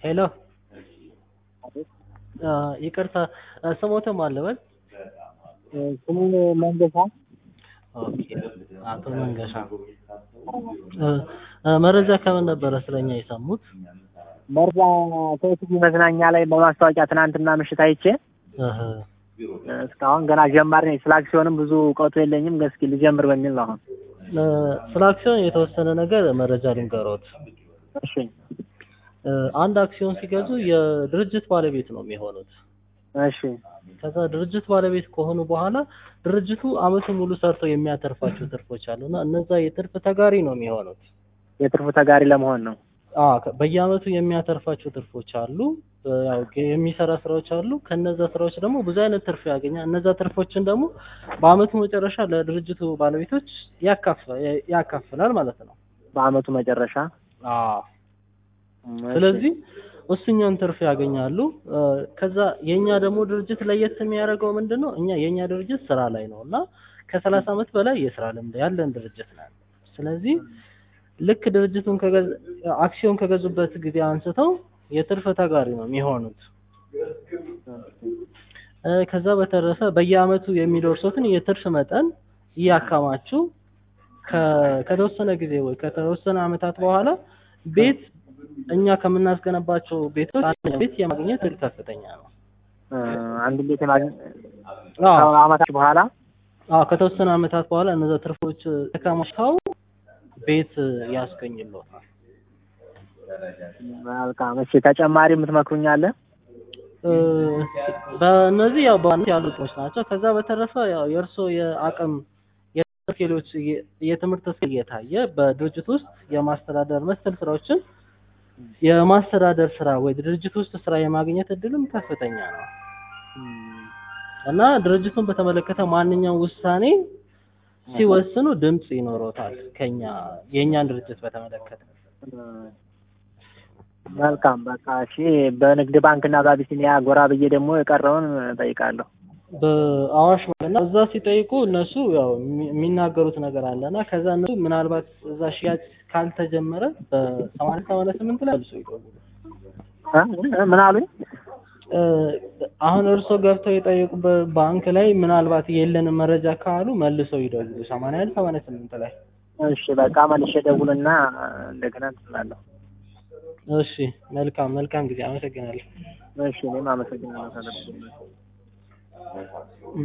ሄሎ ይቅርታ ስሞትም አልበል ስሙ መንገሻ ኦኬ አቶ መንገሻ መረጃ ከምን ነበረ ስለኛ የሰሙት? መርዛ ሴቲቪ መዝናኛ ላይ በማስታወቂያ ትናንትና ምሽት አይቼ እህ እስካሁን ገና ጀማሪ ነኝ። ስለ አክሲዮንም ብዙ እውቀቱ የለኝም። እስኪ ልጀምር በሚል ነው አሁን። ስለ አክሲዮን የተወሰነ ነገር መረጃ ልንገሮት። እሺ አንድ አክሲዮን ሲገዙ የድርጅት ባለቤት ነው የሚሆኑት። እሺ ከዛ ድርጅት ባለቤት ከሆኑ በኋላ ድርጅቱ አመቱን ሙሉ ሰርቶ የሚያተርፋቸው ትርፎች አሉና እነዛ የትርፍ ተጋሪ ነው የሚሆኑት። የትርፉ ተጋሪ ለመሆን ነው። አዎ ከ- በየአመቱ የሚያተርፋቸው ትርፎች አሉ። ያው የሚሰራ ስራዎች አሉ። ከነዛ ስራዎች ደግሞ ብዙ አይነት ትርፍ ያገኛል። እነዛ ትርፎችን ደግሞ በአመቱ መጨረሻ ለድርጅቱ ባለቤቶች ያካፍ- ያካፍላል ማለት ነው። በአመቱ መጨረሻ አዎ እሺ። ስለዚህ እሱኛን ትርፍ ያገኛሉ። እ፣ ከዛ የኛ ደግሞ ድርጅት ለየት የሚያደርገው ምንድን ነው? እኛ የኛ ድርጅት ስራ ላይ ነው እና ከሰላሳ አመት በላይ የስራ ልምድ ያለን ድርጅት ነው። ስለዚህ ልክ ድርጅቱን ከገዝ- አክሲዮን ከገዙበት ጊዜ አንስተው የትርፍ ተጋሪ ነው የሚሆኑት። እ፣ ከዛ በተረፈ በየአመቱ የሚደርሱትን የትርፍ መጠን እያከማቹ ከ- ከተወሰነ ጊዜ ወይ ከተወሰነ አመታት በኋላ ቤት እኛ ከምናስገነባቸው ቤቶች አንድ ቤት የማግኘት እድል ከፍተኛ ነው። እ፣ አንድ ቤት የማግኘት አዎ አመታት በኋላ አዎ ከተወሰነ አመታት በኋላ እነዛ ትርፎች ተከማችተው ቤት ያስገኝልዎታል። መልካም። እሺ ተጨማሪ የምትመክሩኝ አለ? እ፣ በእነዚህ ያው በዋናነት ያሉ ጥቅሞች ናቸው። ከዛ በተረፈ ያው የእርስዎ የአቅም የትምህርት ስኪሎች እየ- የትምህርት ስኪል እየታየ በድርጅት ውስጥ የማስተዳደር መሰል ስራዎችን የማስተዳደር ስራ ወይ ድርጅት ውስጥ ስራ የማግኘት እድልም ከፍተኛ ነው እና ድርጅቱን በተመለከተ ማንኛውም ውሳኔ ሲወስኑ ድምፅ ይኖሮታል ከኛ የእኛን ድርጅት በተመለከተ መልካም በቃ እሺ። በንግድ ባንክ እና በአቢሲኒያ ጎራ ብዬ ደግሞ የቀረውን እጠይቃለሁ። በአዋሽ እና እዛ ሲጠይቁ እነሱ ያው የሚ- የሚናገሩት ነገር አለና ከዛ እነሱ ምናልባት እዛ ሽያጭ ካልተጀመረ በሰማንያ ሰማንያ ስምንት ላይ መልሶ ይደውሉ። እ? ምን አሉኝ? እ፣ አሁን እርስዎ ገብተው የጠየቁበት ባንክ ላይ ምናልባት የለንም መረጃ ካሉ መልሰው ይደውሉ። ሰማንያ አንድ ሰማንያ ስምንት ላይ እሺ በቃ መልሼ ደውልና እንደገና እንትን እላለሁ። እሺ መልካም መልካም ጊዜ አመሰግናለሁ። እሺ እኔም አመሰግናለሁ።